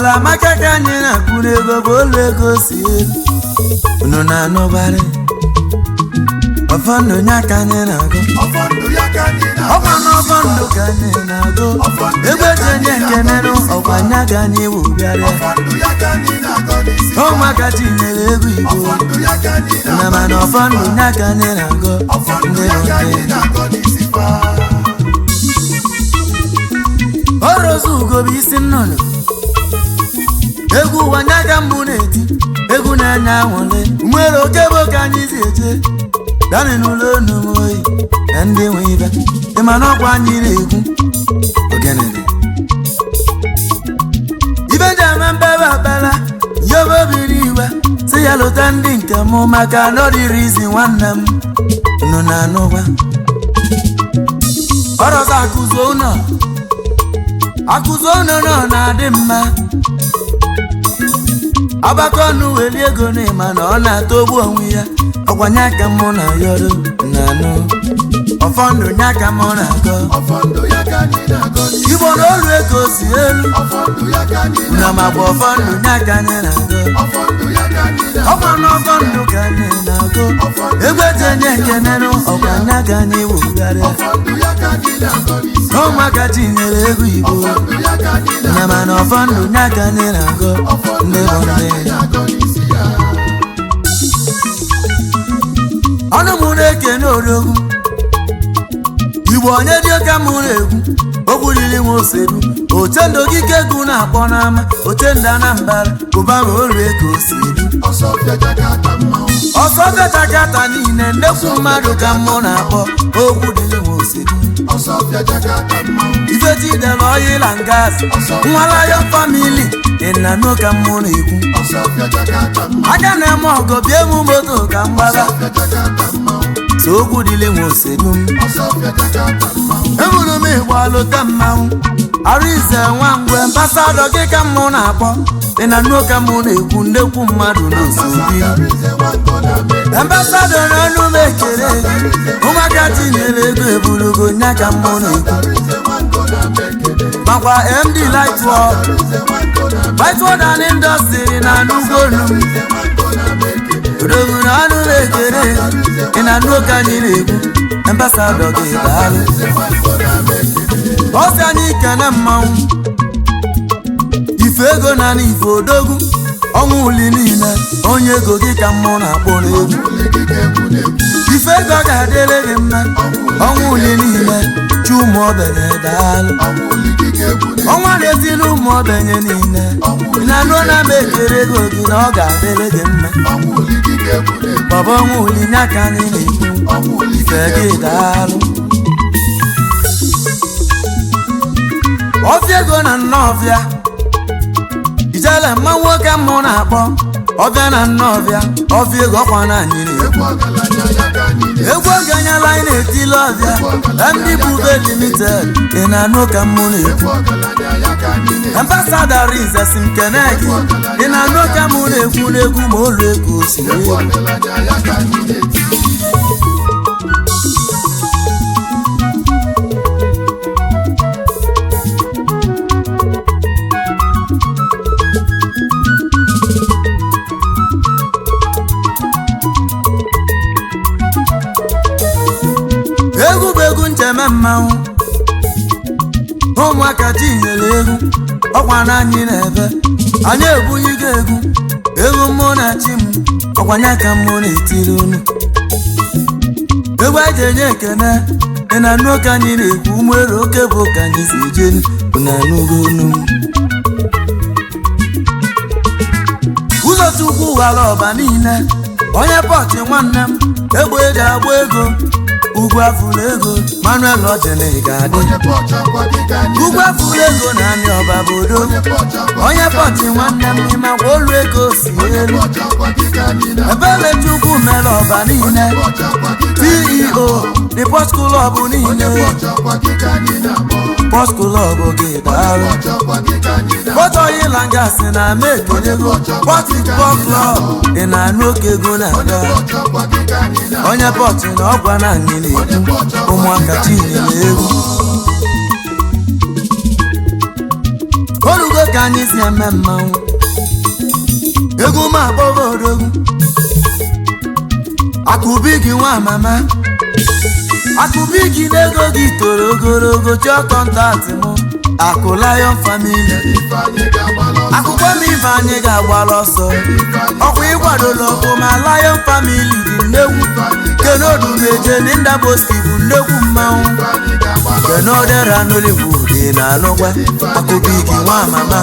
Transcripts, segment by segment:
ọbala maka ka anyị na-akwụ n'ego bụ olu ego si elu unu na-anụbarị ọfọndụ nya ka anyị na-agụ ọfọndụ ya ka anyị ọkwa na-agọ n'ọfọndụ ka anyị na-agụ egbe ji enye nkenenụ ọkwa nya ka anyị wụbịarịa ọfọndụ ya ka anyị na-agọ n'isi ụmụaka tinyere ego igbo ọfọndụ ya ka anyị na na-agọ mana ọfọndụ nya ka anyị na-agụ ọfọndụ ndị ya ka anyị nke na-agọ n'isi fa orozu ugo bụ isi nnụnụ egwu ụwa nya ka mbụ na-eti egwu na-enye anwụle nwere oke bụ ka anyị si eje dani n'ụlọ onu m oyi na ndị nwe ibe ịma na ọkwa anyị na-egwu ogene dị ibe ji eme mbebe akpala yobe obiri iwe si ya lụta ndị nke m maka nọdịrị izi nwanne m nụ na anụgwa ọrọza akụzo ụnọ akụzi ọnụ nọ na-adị mma agbakọ ọnụ weli ego n'ịma na ọ na-atọgbu onwe ya ọkwanye aka mụ na yọrọ na anụ ọfọndụ nye aka mụ na agọ ọfọndụ ya ka anyị na-agọ n'isi igbo na olu ego si elu ọfọndụ ya ka anyị na na-agọ magba ọfọndụ nye aka anyị na agọ ọfọndụ ya ka anyị na-agọ ọkwa na ọfọndụ ka anyị na-agọ egbe ji enye ekenenụ ọkwanye aka anyị wugharịa ọfọndụ ya ka anyị na-agọ n'isi na ụmụaka tinyere ego igbo ọfọndụ ya ka anyị na na-agọ mana ọfọndụ nye aka anyị na-agọ ọfọndụ ndị ya bụ ka ndị anyị na-agọ n'isi ya ọnụ m na-ekene odogwu igbo onye dị oke mụ na-egwu okwu riri nwa osedu ochendo okike egwu na-akpọ n'ama ochendo anambara ụba ma olu ego si edu ọsọ bịaja ka ata mmanwụ ọsọ fetakata niile ndekwu mmadụ ka mụ na-akpọ okwu riri nwa osedu ọsọ bịaja ka ata mmanwụ ifetidela ọyịla ngas nwalayo famili ịnanụ ka mụ na-ekwu ọsọ bịaja ka ata mmanwụ aka na-eme ọgọ bịa emu moto ka mgbala ọsọ bịaja ka ata mmanwụ so okwu dịrị nwa osedu m ọsọ bịaja ka ata mmanwụ eburu m igbo alụta mmanwụ arụize nwa ngwe ambasadọ gị ka mụ na-akpọ dị na nnukwu ka mụ na-ekwu ndekwu mmadụ n'osobi Asatarize nwango na America. ambasadọ n'ọnụ m ekele gị ụmụaka tinyere ego eburugo nya ka mụ na-ekwu Asatarize nwango na America. makwa md lightword Asatarize nwango na America. lightword and industry na nnukwu olu m Asatarize nwango na America. odogwu na ọnụ m ekele gị dị na nnukwu ka anyị na-ekwu ambasadọ gị daalụ Asatarize nwango na America. ọsị anyị kene mmanwụ ife ego na n'ife odogwu ọnwa uli niile onye ego gị ka mmụ na-akpọ n'egwu Ule gị ga-egwu na-egwu. ife ego ga-adịrị gị mma ọnwa uli niile chi ụmụ ogbenye daalụ Ọnwụ uli gị ga-egwu na-egwu. ọnwa na-etili ụmụ ogbenye niile ị na-anụ na m ekere ego gị na ọ ga-adịrị gị mma Ọnwụ uli gị ga-egwu na-egwu. bọba ọnwa uli nye aka anyị na-ekwu Ọnwụ uli gị ife gị ga-egwu na-egwu. daalụ ọfịa ego na nnọọfịa ijele mma nwoke mụ na-akpọ ọbịa na nnọọfịa ọfịa ego ọkwa na anyị na-ekwu Egwu ọgaranya ya ka anyị na-egwu. egwu oganyela anyị na-etili ọbịa ndị bube limited ị na-anụ ka mụ na-ekwu Egwu ọgaranya ya ka anyị na-egwu. ambasada rizes nkene gị ị na-anụ ka mụ na-ekwu n'egwu ma olu ego si Egwu wee ọgaranya ya ka anyị na-eti. egwu bụ egwu ncheme mmanwụ ụmụaka tinyere egwu ọkwa na anyị na-ebe anyị ebunyigo egwu egwu mụ na chi m ọkwanye ka mụ na-etiri unu egwu anyị ji enye ekene ị na anụ ka anyị na-ekwu nwere oke bụ ka anyị si eje na anụgo unu ụzọ chukwu ghara ọba niile onye pọchị nwanne m egbe eji agba ego ugwu afụrụ ego manuel ojene ga-adị Onye pọchị akwa gị ka anyị ugwu na-egwu. afụrụ ego na anị ọba bodo Onye pọchị akwa onye pọchị nwanne m ịmakwa olu ego si elu pọchị akwa gị ka anyị na-egwu. ebele chukwu mere ọba niile Pọchị akwa gị ka anyị ceo the port club Onye niile pọchị akwa gị ka anyị na-akpọ. port club gị daalụ Pọchị akwa gị ka anyị na-akpọ. bọtọyi langasị na ama ekelego pọtụ pọt klọb ị na-anụ oke ego na-aga Pọchị akwa gị ka anyị na-akpọ. onye pọtụ na ọgwa na anyị na-ekwu ụmụaka chinyere egwu orugo ka anyị si eme mmanwụ egwu m akpọgo odogwu akụbi gị nwa mama akụbi gị n'ego gị toro ogologo chọọ kọntaktị m akụ lion family Ifeanyị ga-agbala ọsọ. akwụkwọ m ife anyị ga-agbara ọsọ ọkwa ịkwadola ọkụ ma lion family dị nnegwu kenodumeje n'indaboski bụ nnegwu mmanwụ Ifeanyị ga-agbala ọsọ. kenodera nollywood na alụkwa akụbigi nwa mama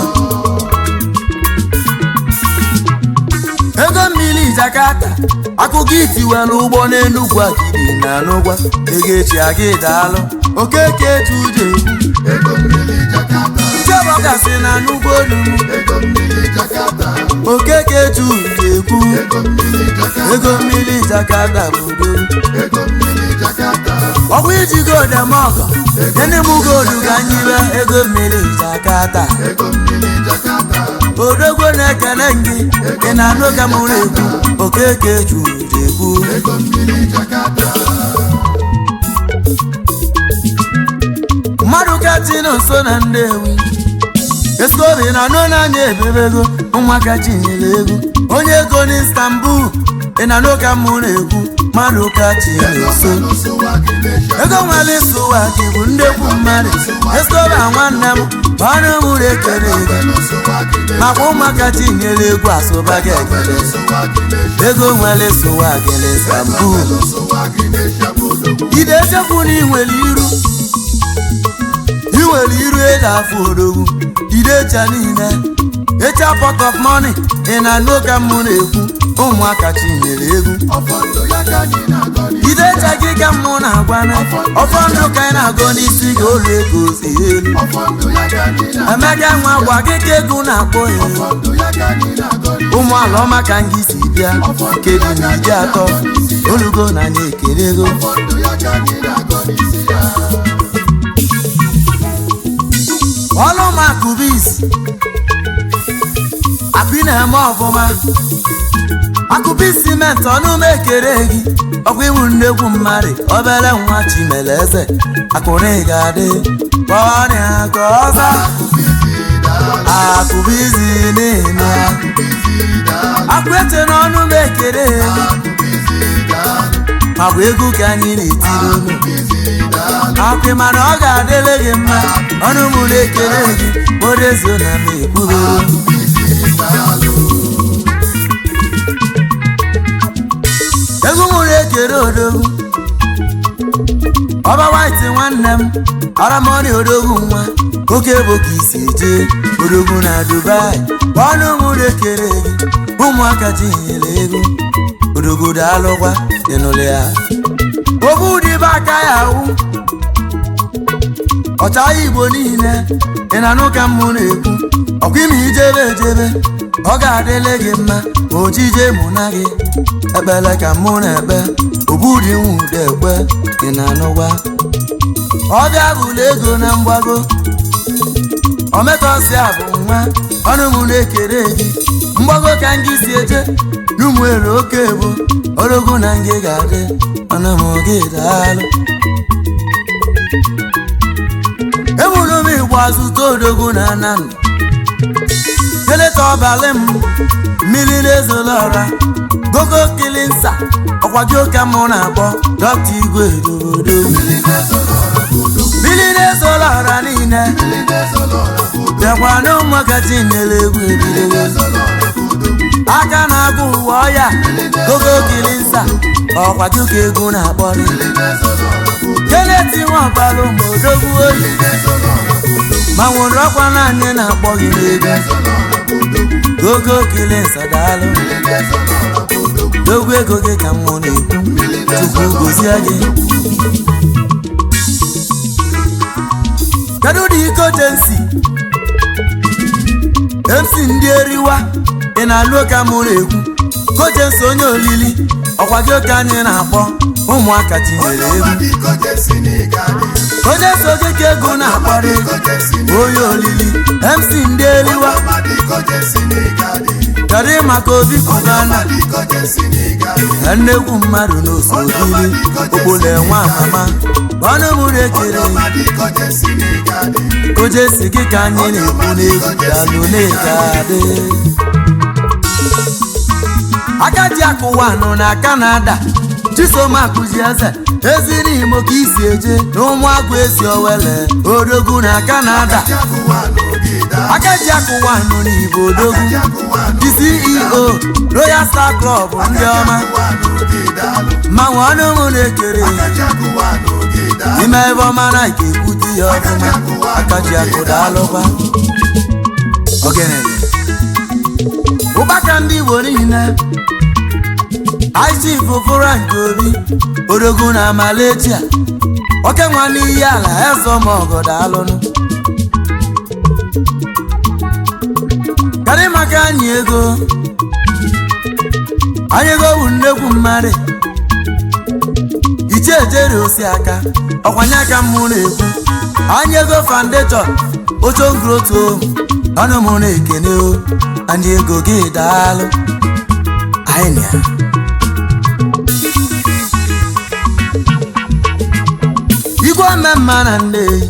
ego mmiri jakata akụkọ itiwela ụgbọ n'enugwu agidi na anụgwa ego echi aga daalụ okeke etude Ego mmiri Jakarta. chiọbọkasị na n'ugbo olumu Ego mmiri Jakarta. okeke etude ekwu Ego mmiri Jakarta. ego mmiri jakata bụ udo Ego mmiri Jakarta. ọkwa iji godemọgọ gịnị mụ godu ka nyibe ego mmiri jakata Ego mmiri Jakarta. odogwo na-ekele gị ị na-anụ ka mụrụ ekwu okeke juru ekwu Ego mmiri Jakarta. mmadụ katinu nso na nnewi eskobi na anụ n'anya ebebego ụmụaka chinyere egwu onye ego n'istanbul ị na-anụ ka mụrụ ekwu mmadụ kachinu nso N'ụsụwa gị na-eche. ego nwere ịsụwa gị bụ ndekwu mmadụ eskobi nwanne m ọrụ mụrụ ekele gị N'ụsụwa gị na-eche. makwa ụmụaka tinyere egwu asụba gị ekele N'ụsụwa gị na-eche. ego nwere ịsụwa gị n'istanbul N'ụsụwa gị na-eche bụ odogwu. ide echekwu na inwere iru inwere iru eji afụ odogwu ide echa niile echa pot of money ị na n'oge mụ na-ekwu ụmụaka chinyere egwu Ọfọ ndụ ya ka anyị na-agọ n'isi. ide echa gị ka mụ na-agwana ọfọ ndụ ka anyị na-agụ n'isi ga olu ego si elu Ọfọ ndụ ya ka anyị na-agọ. emeka nwa gwa gị ka ego na-akpọ ya Ọfọ ndụ ya ka anyị na-agọ n'isi. ụmụ ala ọma ka m gị si bịa kedu na ije atọ olugo na anya ekele ego Ọfọ ndụ ya ka anyị na-agọ n'isi ya. ọlụ makubis akụ na-eme ọfụma akụbis simenti ọnụ m ekere gị ọkwa iwu nnekwu mmadụ obere nwa chimere eze akụrụ ga-adị kpọrịa ka ọza akụbizi niile akụ ete n'ọnụ m ekere gị makwa egwu ka anyị na-etiri unu akụ mana ọ ga-adịle gị mma ọnụ m na-ekele gị odezo na m ekwubere egwu m na-ekere odogwu ọba white nwanne m aramoni odogwu nwa oke bụ ka isi eje odogwu na dubai ọnụ m na-ekere gị ụmụaka tinyere ego odogwu daalụkwa ịnụlụ ya obu dịbe aka ya awụ ọcha igbo niile ị na-anụ ka mmụ na-ekwu ọkwa ime ijebe ejebe ọ ga-adịle gị mma ma ojije mụ na gị ekpele ka mụ na-ekpe obudi nwude ekwe ị na-anụgwa ọbịa bụla ego na mgbago ometọsi abụ nwa ọnụ m na-ekere gị mgbago ka ngị si eje n'ụmụere oke bụ orogo na ngị ga-adị ọnụ m gị daalụ ebulu m igbo azụta odogwu na anandị keleta ọbalị m mmiri na-ezola ọra gogo kilinsa ọkwado ka mụ na-akpọ dọkta igwe dobodo mmiri na-ezola ọra niile bịakwa na ụmụaka tinyere egwu ebidogo aka na-agụ ụwa ọya gogo kilinsa ọkwado ka egwu na-akpọrị keleti nwabalụ ma odogwu oyi ma nwere ọkwa naanị na-akpọ gị n'ego gogo kilinsa daalụ dogo ego gị ka mmụ na-ekwu tupu gozie gị kedu ụdị iko jensi mc ndị eriwa ị na-alụ ka mụ na-ekwu kojensi onye olili ọkwa gị ka anyị na-akpọ ụmụaka tinyere egwu onye so gị ka ego na-akpọrị onye olili mc ndị eriwa kedu maka obi kubana nnekwu mmadụ n'osodiri okpolo enwe amama ọnụ mụ na-ekere koje si gị ka anyị na-ekwu n'egwu dalụ na-egade agadi akụwa nọ na kanada chisom akụzi eze eziri imo ka isi eje na ụmụagwụ esi owele odogwu na kanada agadi akụwa nọ n'igbo odogwu the ceo royal star club ndị ọma mmanwụ ọnụ mụ na-ekere ime ebe ọma na ike ekwute ya ọfụma akaji akụda alụkwa ogenere ụbaka ndị igbo niile ichi fụfụra nke obi odogwu na amaletia oke nwa n'iyi ala ezọmọgọdọ alụnụ karị maka anyị ego anyị ego bụ nnekwu mmadụ iche ejere osi aka ọkwanye aka mụ na-ekwu anyị ego foundation ochongroto ọnụ mụ na-ekene o anyị ego gị daalụ anyị na igwe omemma na nneyi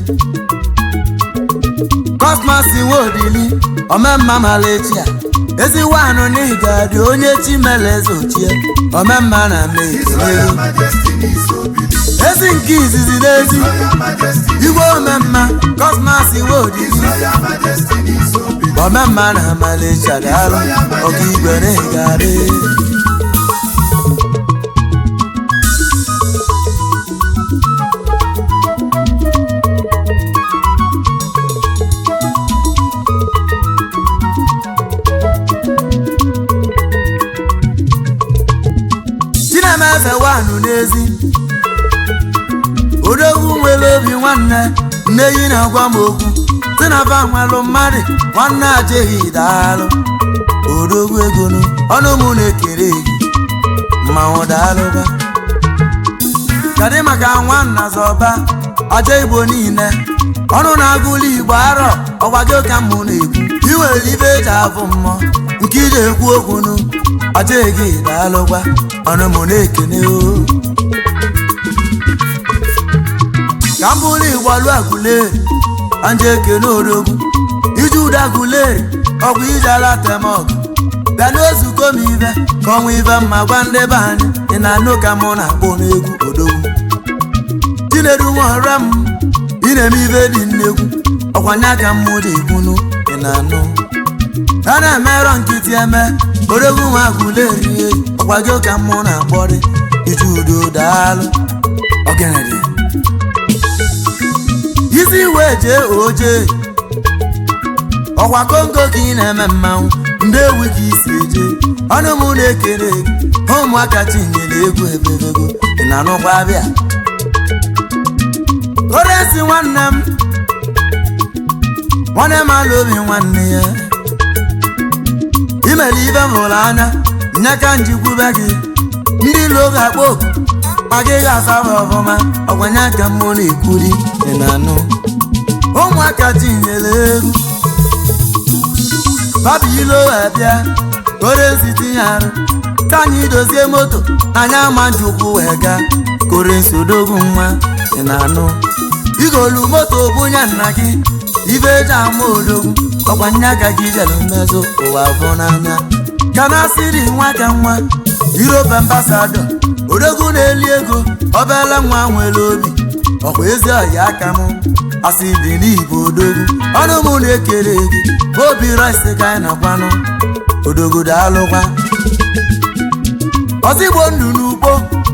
kosmas nweodili omemma malechia ezigbo anụ n'iga dị onye chimeleze ochie omemma na mekelelu ezi nke izizi n'ezi igwe omemma kosmas nweodili omemma na malechia daalụ ọka igwe na-egadị chinemeze wanụ n'ezi odogwu nwere obi nwanne nne yi na-agwa m okwu si na ba nwelụ mmadụ nwanne ajeghị daalụ odogwu egonu ọnụ mụ na-ekere gị mmanwụ daalụba kadị maka nwanna zọba aja igbo niile ọnụ na-agụlụ igbo arọ ọgbago ka mụ na-ekwu iwere ibe eji avụ mmụọ nke iji ekwu okwunu aja gị daalụgwa ọnụ mụ na-ekene o ka m bụrụ igbo lụ agụleri anje ekene odogwu iji ụda gụleri ọgwụ iji ala temọgụ bịa n'ozuko m ibe ka ọnwa ibe mma gwa ndị be anyị ị na-anụ ka mụ na-akpọ n'egwu odogwu chinedu nwaọra m ị na-eme ibe dị nnegwu ọkwanye aka mmụ dị ikwunu ị na-anụ a na-emerọ nkịtị eme odogwu nwa agụlerie ọkwago ka mmụ na-akpọrị iji udo daalụ ogenede isi wee jee oje ọkwa kongo ka ị na-eme mmanwụ ndị ewu ka isi eje ọnụ m na-ekere ụmụaka tinyere egwu ebebego ị na-anụkwa abịa oresi nwanne m nwanne m ala obi nwanne ya imere ibe m hụrụ anya nye ka njikwube gị ndị ilo ga-akpọ oku ma gị ga-asaba ọfụma ọkwanye aka mmụ na-ekwuri ị na-anụ ụmụaka tinyere egwu babu ilo wee bịa koresi tinye arụ ka anyị dozie moto anyị ama njikwu wee gaa korensi odogwu nwa ị na-anụ igolu moto bunye nna gị ibe eji ama odogwu ọkwa nye aka gị jere mmezụ ụwa bụ n'anya ka na asịrị nwa ka nwa irope ambasado odogwu na-eli ego obele nwa nwere obi ọkwa ezi ọya aka m asị dị n'igbo odogwu ọnụ m na-ekere gị obi rice ka anyị na-akwanụ odogwu daalụkwa ọzigbo ndụ n'ugbo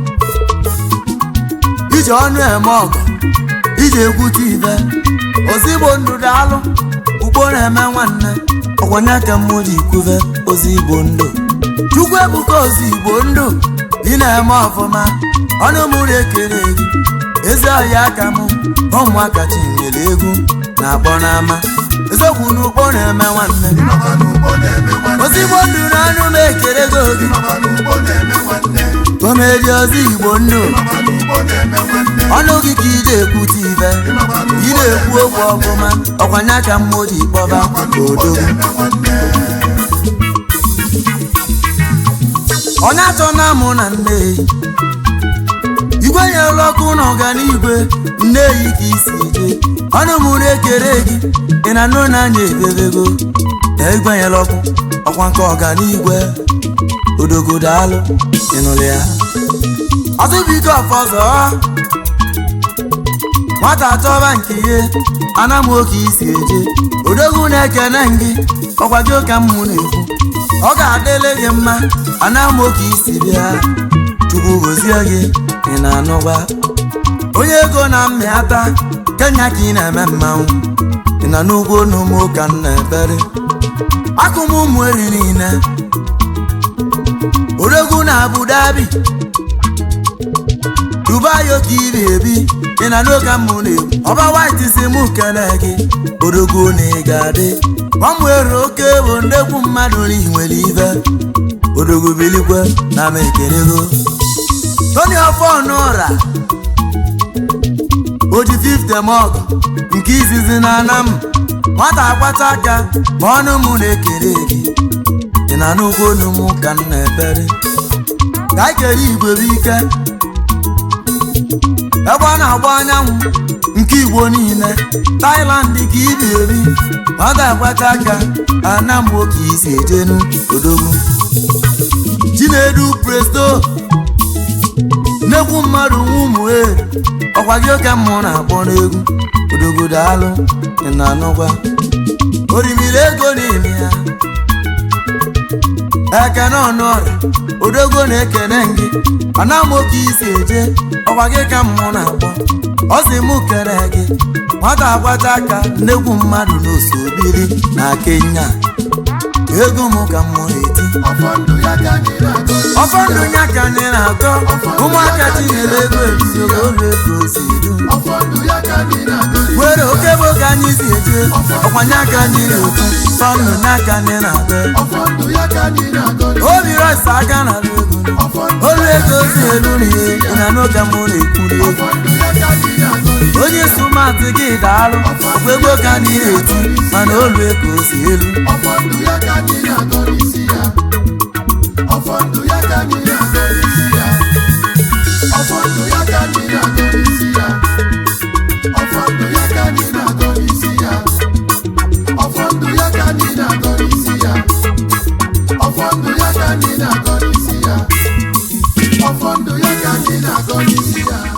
iji ọnụ eme ọgọ iji ekwute ibe ozigbo ndụ daalụ ugbo na-eme nwanne ọkwanye ka mmụ ji kwuve ozigbo ndụ chukwu ebuka ozigbo ndụ ị na-eme ọfụma ọnụ m na-ekere gị ezi ọhịa aka m ụmụaka tinyere egwu na-akpọ n'ama eziokwu n'ugbo na-eme nwanne ozigbo ndụ na ọnụ m ekere gị oge komedi ozigbo ndụ ọnụ gị ka ị na-ekwute ibe ị na-ekwu okwu ọfụma ọkwanye aka mmụ ji kpọba odogwu onye atọ na mụ na nne igwe nyere ọkụ na ọganigwe nne yi ka isi je ọnụ mụ na-ekere gị ị na nụ na anya ebebego na igwe nyere ọkụ ọkwa nke ọganigwe odogodo alụ ịnụlụ ya ọtụbigo ọfọzọ nwata chọba nke ihe anam oke isi eje odogwu na-ekene gị ọkwa gị ka mmụ na-ekwu ọ ga-adịle gị mma anam oke isi bịa chukwu gozie gị ị na-anụgwa onye ego na mmịata kenya ka ị na-eme mmanwụ ị na n'ugwu n'ụmụ ka m na-ebere akụm ụmụ eri niile odogwu na abu dhabi dubai oke ibi ebi ị na n'oge mmụ na-egwu ọba white si mụ kene gị odogwu na ị ga-adị gbanwere oke bụ ndekwu mmadụ n'ihi nwere ibe odogwu bilikwe na m ekelego tony ọfọnụra oji 50 mọg nke izizi na anam nwata agbata aka ma ọnụ mụ na-ekele gị ị na n'ugwu onu mụ ka m na-ebere ka anyị kere igwe bụ ike ebe ọ na-agba anyanwụ nke igbo niile Thailand ka ibi ebi nwata agbata aka anam ka isi ejenu odogwu chinedu presto nnekwu mmadụ nwa ụmụ eri ọkwa gị oke mmụ na-akpọ n'egwu odogodo alụ ị na-anụgwa orimiri ego n'ime ya ekene ọnụọrịa odogwu na-ekene gị anamoke isi eje ọkwa gị ka mmụ na-akpọ ọ sị mụ kere gị nwata agbata aka nnekwu mmadụ n'osobiri na Kenya ego mụ ka mmụ na-eti ọfọ ndụ ya ka anyị na-agọzi ọfọ ndụ ya ka anyị na-atọ ụmụaka tinyere ego ebidogo ụlọ ego si du ọfọ ndụ ya ka anyị na-agọzi were oke bụ ka anyị si eje ọkwanye aka anyị na-ekwu fọnụ n'aka anyị na-abịa ọfọ ndụ ya ka anyị na-agọzi obi rọsa aka na ego ọfọ ndụ olu ego si elu n'ihe na n'oge mụ na-ekwuri ego ọfọ ndụ ya ka anyị na-agọzi onye sumatị gị daalụ ọkwa ego ka anyị na-eti mana olu ego si elu ọfọ ndụ ya ka anyị na-agọzi isi ya ọfọ ndụ ya ka anyị na-agọzi isi ya ọfọ ndụ ya ka anyị na-agọzi isi ya ọfọ ndụ ya ka anyị na-agọzi isi ya ọfọ ndụ ya ka anyị na-agọzi isi ya ọfọ ndụ ya ka anyị na-agọzi isi ya ọfọ ndụ ya ka anyị na-agọzi isi ya